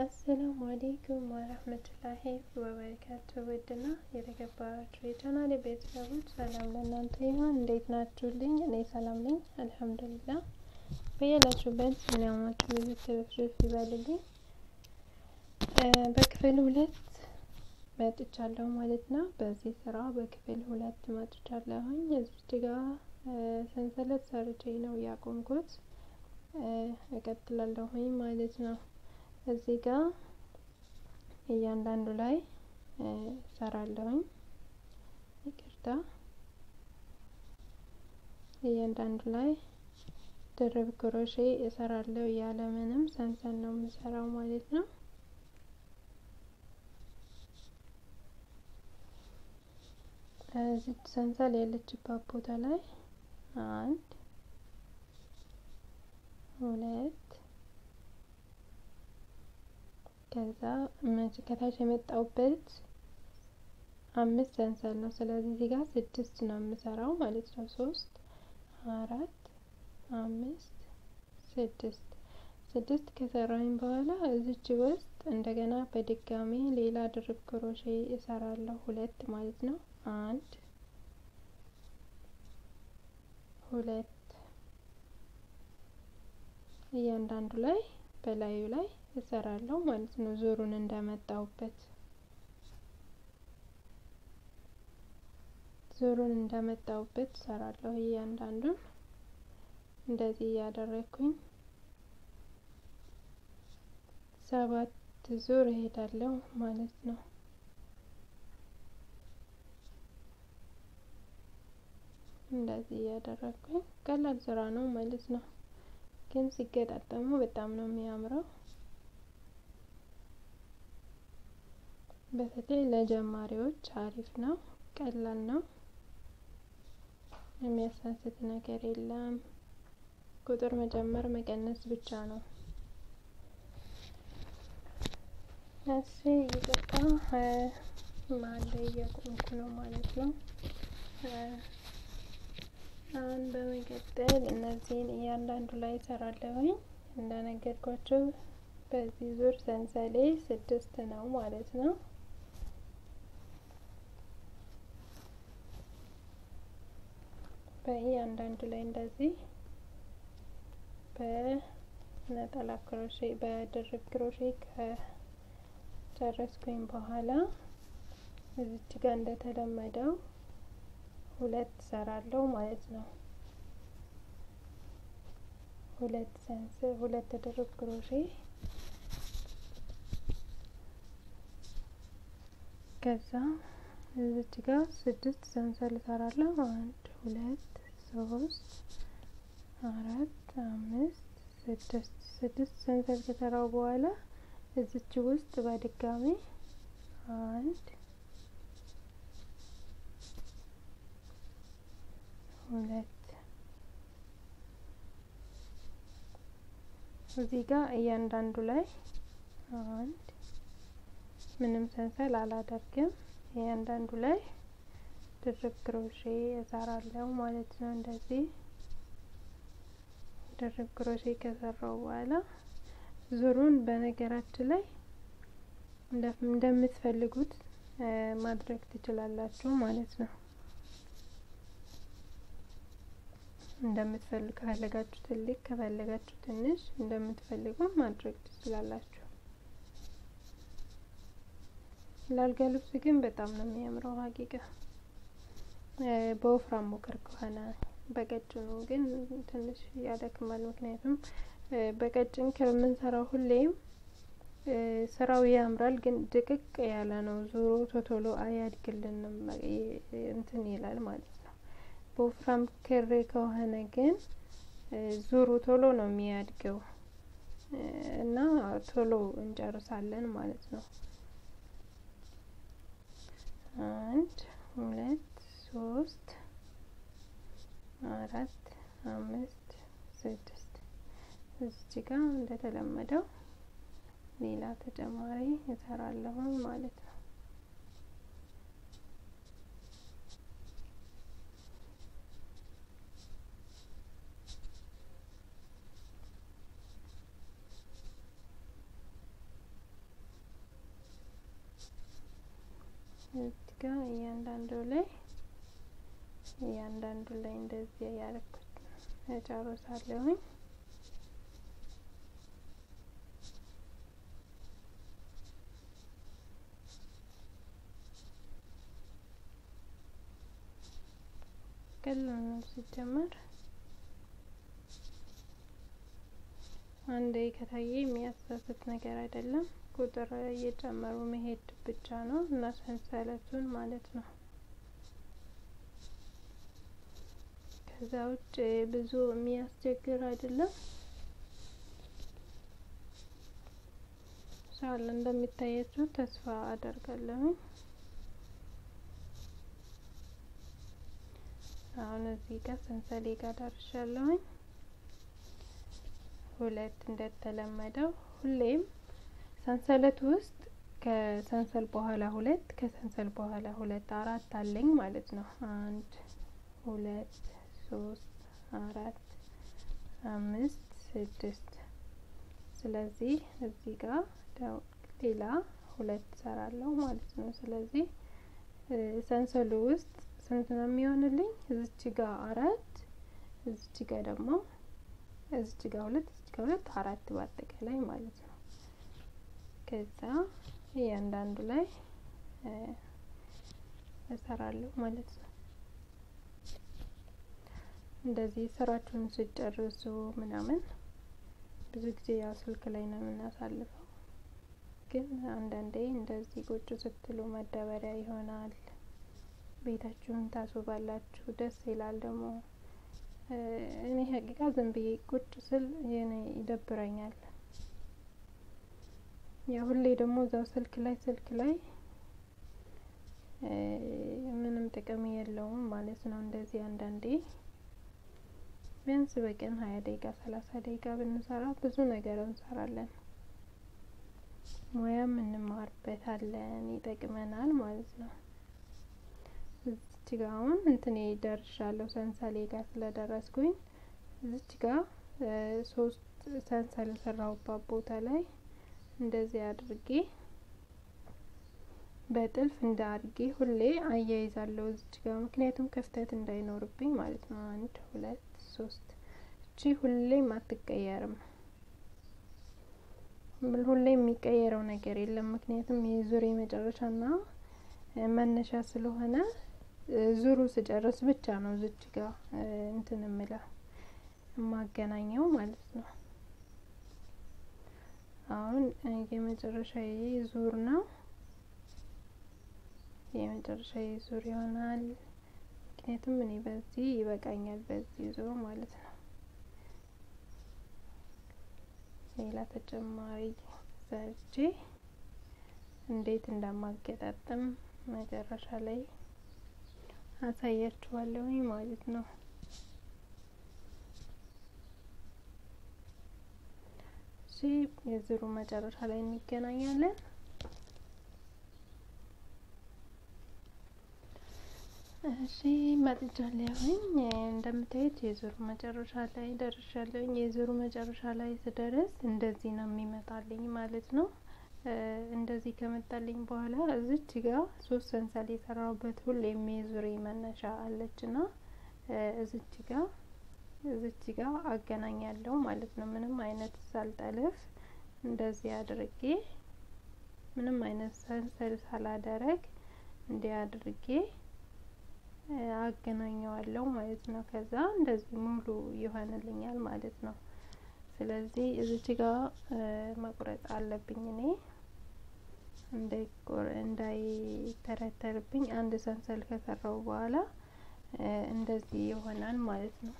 አሰላሙ አሌይኩም ወረህመቱላሂ ወበረካቱ። ውድና የተከበራችሁ የቻናሌ ቤተሰቦች ሰላም ለእናንተ ይሁን። እንዴት ናችሁልኝ? እኔ ሰላም ነኝ አልሐምዱሊላህ። በያላችሁበት ሰላማችሁ ብዙ ትርፍርፍ ይበልልኝ። በክፍል ሁለት መጥቻለሁ ማለት ነው። በዚህ ስራ በክፍል ሁለት መጥቻለሁኝ። እዚች ጋ ሰንሰለት ሰርቼ ነው ያቆምኩት። እቀጥላለሁኝ ማለት ነው። እዚህ ጋር እያንዳንዱ ላይ እሰራለሁኝ። ይቅርታ፣ እያንዳንዱ ላይ ድርብ ክሮሼ እሰራለሁ። ያለምንም ሰንሰል ነው የምሰራው ማለት ነው። እዚህ ሰንሰል ያለችባት ቦታ ላይ አንድ ሁለት ከዛ ከታች የመጣውበት አምስት ሰንሰል ነው። ስለዚህ እዚህ ጋር ስድስት ነው የምሰራው ማለት ነው። ሶስት አራት አምስት ስድስት ስድስት ከሰራኝ በኋላ እዚች ውስጥ እንደገና በድጋሚ ሌላ ድርብ ክሮሼ እሰራለሁ ሁለት ማለት ነው። አንድ ሁለት እያንዳንዱ ላይ በላዩ ላይ እሰራለሁ ማለት ነው። ዙሩን እንደመጣውበት ዙሩን እንደመጣውበት እሰራለሁ። እያንዳንዱን እንደዚህ እያደረግኩኝ ሰባት ዙር እሄዳለሁ ማለት ነው። እንደዚህ እያደረግኩኝ ቀላል ስራ ነው ማለት ነው። ግን ሲገጣጠሙ በጣም ነው የሚያምረው። በተለይ ለጀማሪዎች አሪፍ ነው፣ ቀላል ነው። የሚያሳስት ነገር የለም። ቁጥር መጨመር መቀነስ ብቻ ነው። እሺ ይቅርታ፣ መሀል ላይ እያቆምኩ ነው ማለት ነው። አሁን በመቀጠል እነዚህን እያንዳንዱ ላይ እሰራለሁኝ። እንደነገርኳቸው በዚህ ዙር ሰንሰሌ ስድስት ነው ማለት ነው። በእያንዳንዱ ላይ እንደዚህ በነጠላ ክሮሼ በድርብ ክሮሼ ከጨረስኩኝ በኋላ እዚች ጋር እንደተለመደው ሁለት ሰራለሁ ማለት ነው። ሁለት ሰንስ ሁለት ድርብ ክሮሼ ከዛ እዚች ጋር ስድስት ሰንሰል እሰራለሁ። አንድ ሁለት ሶስት አራት አምስት ስድስት ስድስት ሰንሰል ከሰራው በኋላ እዚች ውስጥ በድጋሚ አንድ ሁለት እዚህ ጋር እያንዳንዱ ላይ አንድ ምንም ሰንሰል አላደርግም። እያንዳንዱ ላይ ድርብ ክሮሼ እሰራለሁ ማለት ነው። እንደዚህ ድርብ ክሮሼ ከሰራው በኋላ ዙሩን በነገራችን ላይ እንደምትፈልጉት ማድረግ ትችላላችሁ ማለት ነው። እንደምትፈልጉ ከፈለጋችሁ ትልቅ ከፈለጋችሁ ትንሽ እንደምትፈልጉ ማድረግ ትችላላችሁ። ለአልጋ ልብስ ግን በጣም ነው የሚያምረው ሀቂቃ በወፍራም ሞከር ከሆነ በቀጭኑ ግን ትንሽ ያደክማል። ምክንያቱም በቀጭን ከምንሰራው ሁሌም ስራው ያምራል፣ ግን ድቅቅ ያለ ነው። ዙሮ ቶቶሎ አያድግልንም እንትን ይላል ማለት ነው። በወፍራም ክር ከሆነ ግን ዙሩ ቶሎ ነው የሚያድገው እና ቶሎ እንጨርሳለን ማለት ነው። አንድ ሁለት ሶስት አራት አምስት ስድስት እዚች ጋር እንደተለመደው ሌላ ተጨማሪ እሰራለሁ ማለት ነው። እዚህ ጋር እያንዳንዱ ላይ እያንዳንዱ ላይ እንደዚህ ያደረኩት እጨርሳለሁኝ። ቀላል ነው ሲጀመር አንዴ ከታየ የሚያሳስት ነገር አይደለም። ቁጥር እየጨመሩ መሄድ ብቻ ነው እና ሰንሰለቱን ማለት ነው። ከዛ ውጭ ብዙ የሚያስቸግር አይደለም። ሻል እንደሚታያችሁ ተስፋ አደርጋለሁ። አሁን እዚህ ጋር ሰንሰሌ ጋር ደርሻለሁኝ። ሁለት እንደተለመደው ሁሌም ሰንሰለት ውስጥ ከሰንሰል በኋላ ሁለት ከሰንሰል በኋላ ሁለት አራት አለኝ ማለት ነው። አንድ ሁለት ሶስት አራት አምስት ስድስት። ስለዚህ እዚህ ጋር ሌላ ሁለት ሰራለሁ ማለት ነው። ስለዚህ ሰንሰሉ ውስጥ ስንት ነው የሚሆንልኝ? እዚች ጋር አራት እዚች ጋር ደግሞ እዚች ጋር ሁለት እዚች ጋር ሁለት አራት በአጠቃላይ ማለት ነው። ከዛ እያንዳንዱ ላይ እሰራለሁ ማለት ነው። እንደዚህ ስራችሁን ስጨርሱ ምናምን ብዙ ጊዜ ያው ስልክ ላይ ነው የምናሳልፈው፣ ግን አንዳንዴ እንደዚህ ቁጭ ስትሉ መደበሪያ ይሆናል። ቤታችሁን ታስውባላችሁ፣ ደስ ይላል ደግሞ እኔ ሀቂቃ ዝም ብዬ ቁጭ ስል የኔ ይደብረኛል። የሁሌ ደግሞ እዛው ስልክ ላይ ስልክ ላይ ምንም ጥቅም የለውም ማለት ነው። እንደዚህ አንዳንዴ ቢያንስ በቀን ሀያ ደቂቃ ሰላሳ ደቂቃ ብንሰራ ብዙ ነገር እንሰራለን፣ ሙያም እንማርበታለን፣ ይጠቅመናል ማለት ነው። እዚች ጋ አሁን እንትኔ ደርሻለሁ። ሰንሰሌ ጋር ስለደረስኩኝ እዚች ጋ ሶስት ሰንሰል የሰራሁባት ቦታ ላይ እንደዚህ አድርጌ በጥልፍ እንደ አድርጌ ሁሌ አያይዛለሁ እዚች ጋ ምክንያቱም ክፍተት እንዳይኖርብኝ ማለት ነው። አንድ ሁለት ሶስት። እቺ ሁሌም አትቀየርም። ሁሌ የሚቀየረው ነገር የለም። ምክንያቱም የዙር መጨረሻና መነሻ ስለሆነ ዙሩ ስጨርስ ብቻ ነው እዚች ጋ እንትን እምለው የማገናኘው ማለት ነው። አሁን የመጨረሻ ዙር ነው። የመጨረሻ ዙር ይሆናል። ምክንያቱም እኔ በዚህ ይበቃኛል፣ በዚህ ዙር ማለት ነው። ሌላ ተጨማሪ ሰርቼ እንዴት እንደማገጣጥም መጨረሻ ላይ አሳያችኋለሁ ማለት ነው። እሺ የዙሩ መጨረሻ ላይ እንገናኛለን። እሺ መጥቻለሁኝ። እንደምታዩት የዙሩ መጨረሻ ላይ ደርሻለሁኝ። የዙሩ መጨረሻ ላይ ስደርስ እንደዚህ ነው የሚመጣልኝ ማለት ነው። እንደዚህ ከመጣልኝ በኋላ እዚች ጋር ሶስት ሰንሰል የሰራሁበት ሁሌም የዙሬ መነሻ አለችና እዚች ጋር እዚች ጋር አገናኛለሁ ማለት ነው። ምንም አይነት ሳልጠልፍ እንደዚህ አድርጌ ምንም አይነት ሰንሰል ሳላደረግ እንዲህ አድርጌ አገናኘዋለሁ ማለት ነው። ከዛ እንደዚህ ሙሉ ይሆንልኛል ማለት ነው። ስለዚህ እዚች ጋር መቁረጥ አለብኝ እኔ እንዳይተረተርብኝ አንድ ሰንሰል ከሰራው በኋላ እንደዚህ ይሆናል ማለት ነው።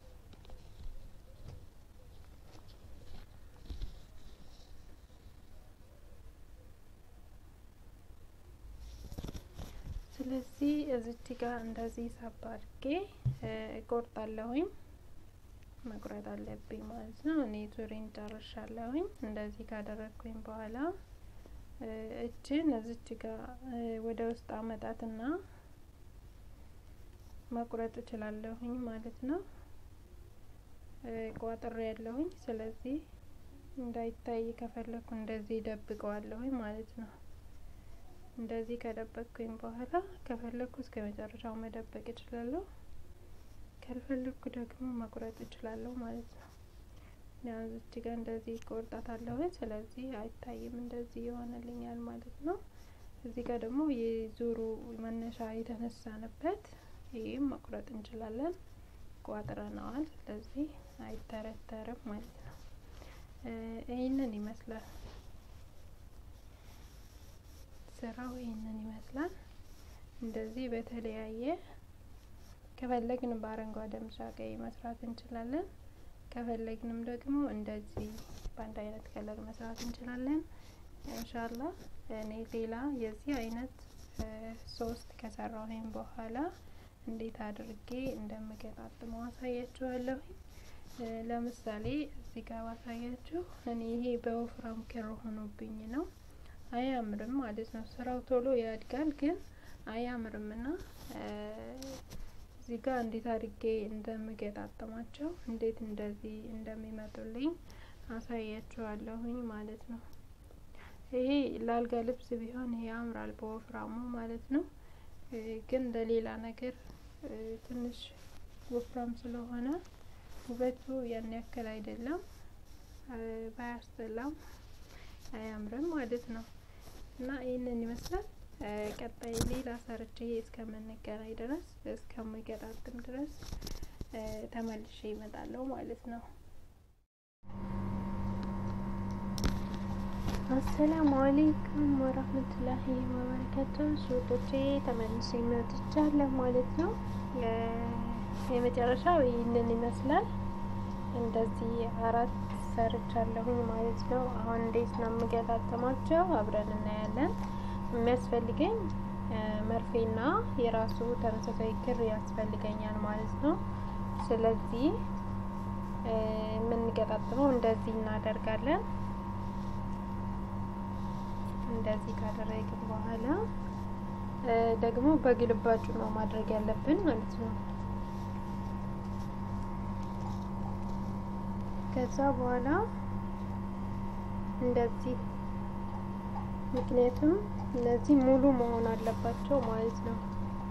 ስለዚህ እዚች ጋር እንደዚህ ሳባ አድርጌ እቆርጣለሁኝ። መቁረጥ አለብኝ ማለት ነው። እኔ ዙሬን ጨርሻለሁኝ። እንደዚህ ካደረግኩኝ በኋላ እችን እዚች ጋር ወደ ውስጥ አመጣትና መቁረጥ እችላለሁኝ ማለት ነው። ቋጥሬ ያለሁኝ ስለዚህ እንዳይታይ ከፈለኩ እንደዚህ ደብቀዋለሁኝ ማለት ነው። እንደዚህ ከደበቅኩኝ በኋላ ከፈለግኩ እስከ መጨረሻው መደበቅ እችላለሁ። ካልፈለግኩ ደግሞ መቁረጥ እችላለሁ ማለት ነው። ያው እዚች ጋር እንደዚህ ቆርጣታለሁ። ስለዚህ አይታይም፣ እንደዚህ ይሆንልኛል ማለት ነው። እዚህ ጋር ደግሞ የዙሩ መነሻ የተነሳንበት ይህም መቁረጥ እንችላለን። ቋጥረነዋል። ስለዚህ አይተረተርም ማለት ነው። ይህንን ይመስላል ስራው፣ ይህንን ይመስላል። እንደዚህ በተለያየ ከፈለግን በአረንጓዴ ቢጫ ቀይ መስራት እንችላለን። ከፈለግንም ደግሞ እንደዚህ በአንድ አይነት ከለር መስራት እንችላለን። እንሻላ እኔ ሌላ የዚህ አይነት ሶስት ከሰራሁኝ በኋላ እንዴት አድርጌ እንደምገጣጥመው አሳያችኋለሁ። ለምሳሌ እዚህ ጋር ባሳያችሁ እኔ ይሄ በወፍራም ክር ሆኖብኝ ነው፣ አያምርም ማለት ነው። ስራው ቶሎ ያድጋል ግን አያምርም እና እዚህ ጋር እንዴት አድርጌ እንደምገጣጥማቸው እንዴት እንደዚህ እንደሚመጡልኝ አሳያችኋለሁኝ ማለት ነው። ይሄ ላልጋ ልብስ ቢሆን ያምራል በወፍራሙ ማለት ነው። ግን ለሌላ ነገር ትንሽ ወፍራም ስለሆነ ውበቱ ያን ያክል አይደለም፣ ባያስጠላም አያምርም ማለት ነው። እና ይህንን ይመስላል። ቀጣይ ሌላ ሰርቼ እስከምንገናኝ ድረስ እስከምገጣጥም ድረስ ተመልሼ ይመጣለሁ ማለት ነው። አሰላሙ አሌይኩም ወራህመቱላሂ ወበረካቱ። ሱቆቼ ተመልሼ መጥቻለሁ ማለት ነው። የመጨረሻው ይህንን ይመስላል። እንደዚህ አራት ሰርቻለሁኝ ማለት ነው። አሁን እንዴት ነው የምገጣጥማቸው አብረን እናያለን። የሚያስፈልገኝ መርፌና የራሱ ተመሳሳይ ክር ያስፈልገኛል ማለት ነው። ስለዚህ የምንገጣጥመው እንደዚህ እናደርጋለን። እንደዚህ ካደረግን በኋላ ደግሞ በግልባጩ ነው ማድረግ ያለብን ማለት ነው። ከዛ በኋላ እንደዚህ ምክንያቱም እነዚህ ሙሉ መሆን አለባቸው ማለት ነው።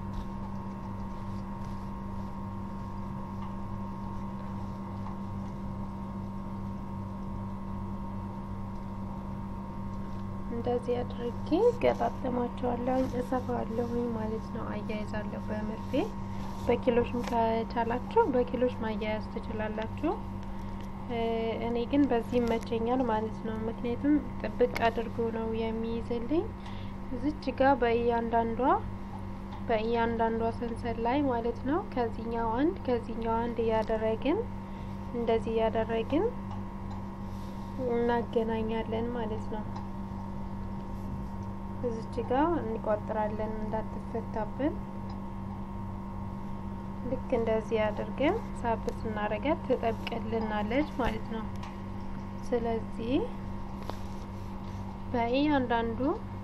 እንደዚህ አድርጌ ገጣጥማቸዋለሁ፣ እሰፋለሁኝ ማለት ነው። አያይዛለሁ በመርፌ በኪሎሽም ከቻላችሁ በኪሎሽ ማያያዝ ትችላላችሁ። እኔ ግን በዚህ ይመቸኛል ማለት ነው። ምክንያቱም ጥብቅ አድርጎ ነው የሚይዝልኝ። እዚች ጋር በእያንዳንዷ በእያንዳንዷ ሰንሰል ላይ ማለት ነው ከዚህኛው አንድ ከዚህኛው አንድ እያደረግን እንደዚህ እያደረግን እናገናኛለን ማለት ነው። እዚች ጋር እንቆጥራለን እንዳትፈታብን። ልክ እንደዚህ አድርገን ሳብ ስናረጋት ትጠብቅልናለች ማለት ነው። ስለዚህ በእያንዳንዱ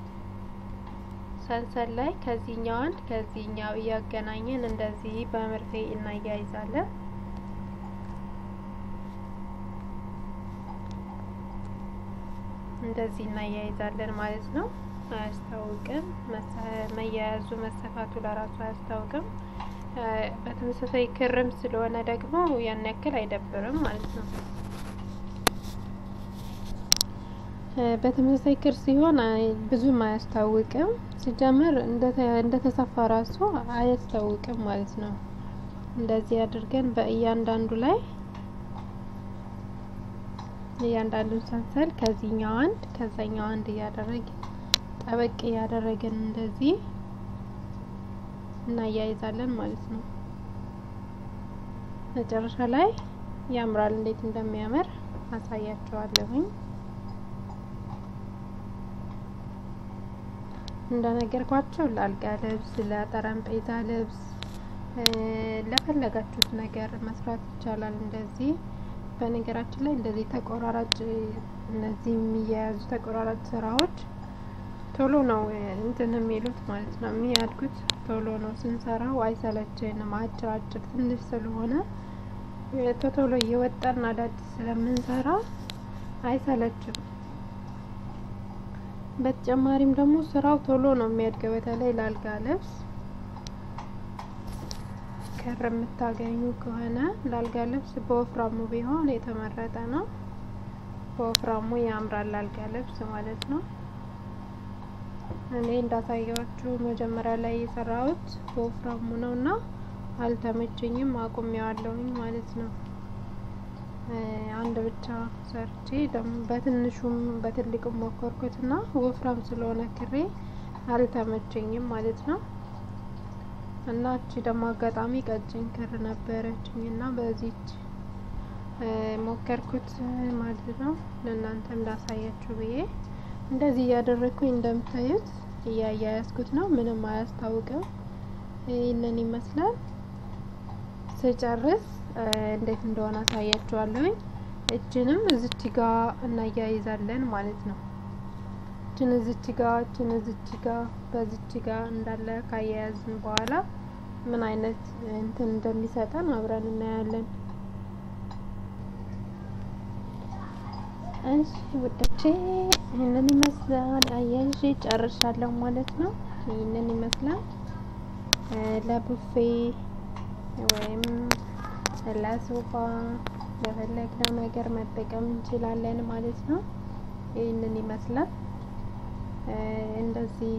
ሰንሰል ላይ ከዚህኛው አንድ ከዚህኛው እያገናኘን እንደዚህ በመርፌ እናያይዛለን። እንደዚህ እናያይዛለን ማለት ነው። አያስታውቅም። መያያዙ መሰፋቱ ለራሱ አያስታውቅም። በተመሳሳይ ክርም ስለሆነ ደግሞ ያን ያክል አይደብርም ማለት ነው። በተመሳሳይ ክር ሲሆን ብዙም አያስታውቅም። ሲጀምር እንደተሰፋ ራሱ አያስታውቅም ማለት ነው። እንደዚህ አድርገን በእያንዳንዱ ላይ እያንዳንዱን ሰንሰል ከዚህኛው አንድ ከዛኛው አንድ እያደረግን ጠበቅ እያደረግን እንደዚህ እናያይዛለን ማለት ነው። መጨረሻ ላይ ያምራል። እንዴት እንደሚያምር አሳያቸዋለሁኝ። እንደነገርኳቸው ለአልጋ ልብስ፣ ለጠረጴዛ ልብስ፣ ለፈለጋችሁት ነገር መስራት ይቻላል። እንደዚህ በነገራችን ላይ እንደዚህ ተቆራራጭ እነዚህ የሚያያዙ ተቆራራጭ ስራዎች ቶሎ ነው እንትን የሚሉት ማለት ነው የሚያድጉት ቶሎ ነው ስንሰራው አይሰለችንም። አጭር አጭር ትንሽ ስለሆነ ቶሎ እየወጣን አዳዲስ ስለምንሰራ አይሰለችም በተጨማሪም ደግሞ ስራው ቶሎ ነው የሚያድገው። በተለይ ላልጋ ልብስ ክር የምታገኙ ከሆነ ላልጋ ልብስ በወፍራሙ ቢሆን የተመረጠ ነው። በወፍራሙ ያምራል ላልጋ ልብስ ማለት ነው። እኔ እንዳሳየዋችሁ መጀመሪያ ላይ የሰራሁት በወፍራሙ ነው እና አልተመቸኝም፣ አቁሜዋለሁኝ ማለት ነው። አንድ ብቻ ሰርቼ ደግሞ በትንሹም በትልቅም ሞከርኩት እና ወፍራም ስለሆነ ክሬ አልተመቸኝም ማለት ነው። እና እቺ ደግሞ አጋጣሚ ቀጭን ክር ነበረችኝ እና በዚች ሞከርኩት ማለት ነው። ለእናንተም ላሳያችሁ ብዬ እንደዚህ እያደረግኩኝ እንደምታዩት እያያያዝኩት ነው። ምንም አያስታውቅም። ይህንን ይመስላል። ስጨርስ እንዴት እንደሆነ አሳያችኋለሁኝ። እችንም እዝች ጋ እናያይዛለን ማለት ነው። እችን እዝች ጋ እችን እዝች ጋ በዝች ጋ እንዳለ ካያያዝን በኋላ ምን አይነት እንትን እንደሚሰጠን አብረን እናያለን። እሺ ውዶቼ ይህንን ይመስላል። አያይዤ ጨርሻለሁ ማለት ነው። ይህንን ይመስላል ለቡፌ ወይም ለሶፋ ለፈለግነው ነገር መጠቀም እንችላለን ማለት ነው። ይህንን ይመስላል እንደዚህ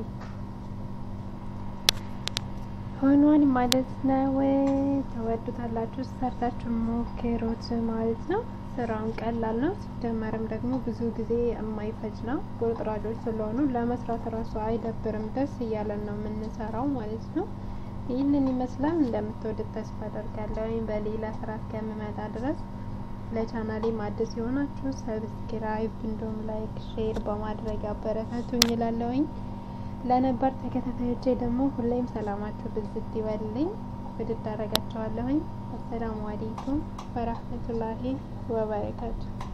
ሆኗል ማለት ነው። ተወዱታላችሁ፣ ሰርታችሁ ሞክሩት ማለት ነው። ስራውን ቀላል ነው። ሲጀመርም ደግሞ ብዙ ጊዜ የማይፈጅ ነው። ቁርጥራጮች ስለሆኑ ለመስራት እራሱ አይደብርም። ደስ እያለን ነው የምንሰራው ማለት ነው። ይህንን ይመስላል። እንደምትወዱት ተስፋ አደርጋለሁ። በሌላ ስራ እስከምመጣ ድረስ ለቻናሌም አዲስ የሆናችሁ ሰብስክራይብ፣ እንዲሁም ላይክ፣ ሼር በማድረግ አበረታቱኝ እላለሁኝ። ለነባር ተከታታዮቼ ደግሞ ሁሌም ሰላማችሁ ብዝት ይበልልኝ። ውድድ አደርጋችኋለሁኝ። አሰላሙ አሌይኩም ወራህመቱላሂ ወበረካቱ